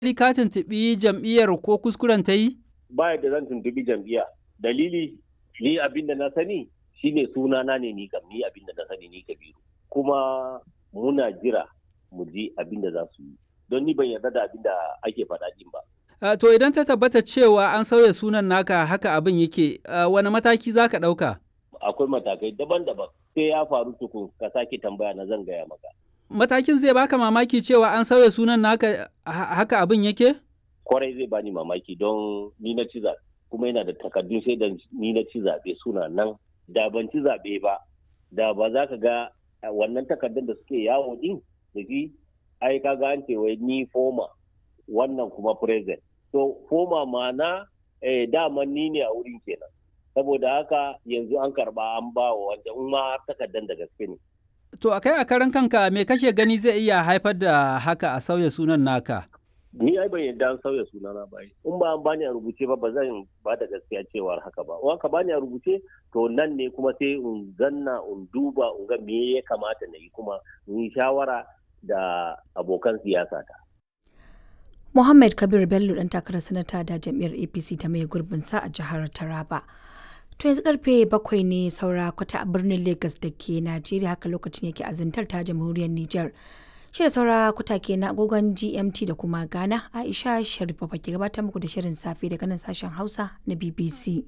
ka tuntuɓi jam'iyyar ko kuskuren ta yi? Ba da zan tuntuɓi jam'iyya. Dalili ni abin da na sani shine sunana ne ni kam ni abin da na sani ni Kabiru. Kuma muna jira mu ji abin da za su yi. Don ni ban yarda da abin da ake faɗa din ba. Uh, to idan ta tabbata cewa an sauya sunan naka haka abin yake, uh, wani mataki za ka ɗauka? Akwai matakai daban-daban. Sai ya faru tukun ka sake tambaya na zan gaya maka. Matakin zai baka mamaki cewa an sauya sunan naka haka abin yake? Kwarai zai bani mamaki don ni na ci zaɓe. Kuma yana da takardun sai da ni na ci zaɓe suna nan. Da ban ci zaɓe ba, da ba za ka ga wannan takardun da suke yawo din da shi ai ka ga an ce wai ni foma wannan kuma present. So foma ma'ana eh, dama ni ne a wurin kenan. Saboda haka yanzu an karba an ba wa wanda in ma takardar da gaske ne. To a kai a karan kanka me kake gani zai iya haifar da haka a sauya sunan naka? Ni ai ban yadda an sauya sunana ba. In ba an bani a rubuce ba ba zan ba da gaskiya cewar haka ba. In ka bani a rubuce to nan ne kuma sai in zanna in duba in ga me ya kamata na yi kuma in yi shawara da abokan siyasa ta. Muhammad Kabir Bello dan takarar sanata da jam'iyyar APC ta mai gurbin sa a jihar Taraba. To yanzu karfe bakwai ne saura kwata a birnin Lagos da ke Najeriya haka lokacin yake azantar ta jamhuriyar Nijar. Shi da saura kwata ke na agogon GMT da kuma Ghana Aisha Sharifa ke gabatar muku da shirin safe daga nan sashen Hausa na BBC.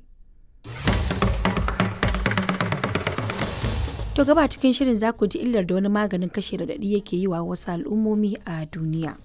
To gaba cikin shirin za ku ji illar da wani maganin kashe radadi yake yi wa wasu al'ummomi a duniya.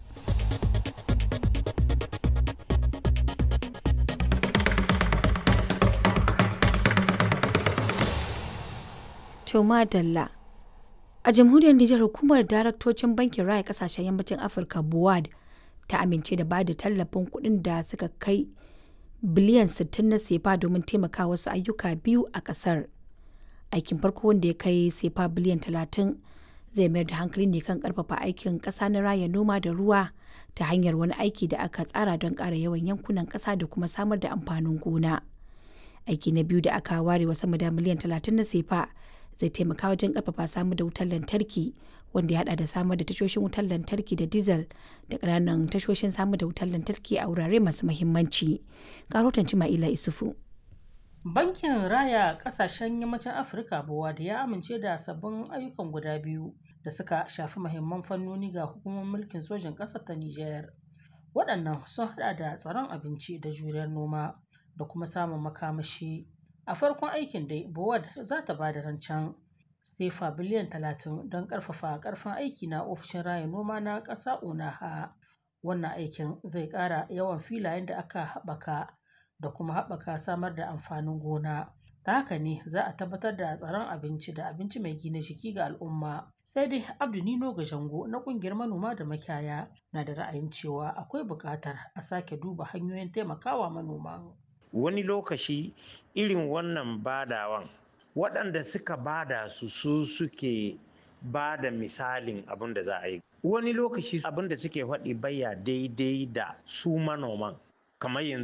To madalla. A jamhuriyar Nijar hukumar daraktocin bankin raya kasashen yammacin Afirka BUAD ta amince da bada tallafin kuɗin da suka kai biliyan 60 na sefa domin taimaka wasu ayyuka biyu a ƙasar. Aikin farko wanda ya kai sefa biliyan 30 zai mayar da hankali ne kan ƙarfafa aikin ƙasa na raya noma da ruwa ta hanyar wani aiki da aka tsara don ƙara yawan yankunan ƙasa da kuma samar da amfanin gona. Aiki na biyu da aka ware wa sama da miliyan 30 na sefa zai taimaka wajen karfafa samar da wutar lantarki wanda ya hada da samar da tashoshin wutar lantarki da diesel da ƙananan tashoshin samar da wutar lantarki a wurare masu mahimmanci. Karotan Cima'ila Isufu. Bankin Raya Kasashen Yammacin Afirka da ya amince da sabbin ayyukan guda biyu da suka shafi mahimman fannoni ga hukumar mulkin sojin ƙasar ta Nijar. Waɗannan sun hada da tsaron abinci da juriyar noma da kuma samun makamashi. a farkon aikin dai bowad za ta ba da rancen sefa biliyan 30 don karfafa karfin aiki na ofishin raya noma na ƙasa onaha wannan aikin zai ƙara yawan filayen da aka haɓaka da kuma haɓaka samar da amfanin gona ta haka ne za a tabbatar da tsaron abinci da abinci mai gina jiki ga al'umma sai dai abdu nino jango na ƙungiyar manoma da makiyaya na da ra'ayin cewa akwai buƙatar a sake duba hanyoyin taimakawa manoman wani lokaci irin wannan badawan waɗanda suka bada su su suke ba da misalin abin da za a yi wani lokaci abin da suke faɗi baya daidai da su manoman kamar yanzu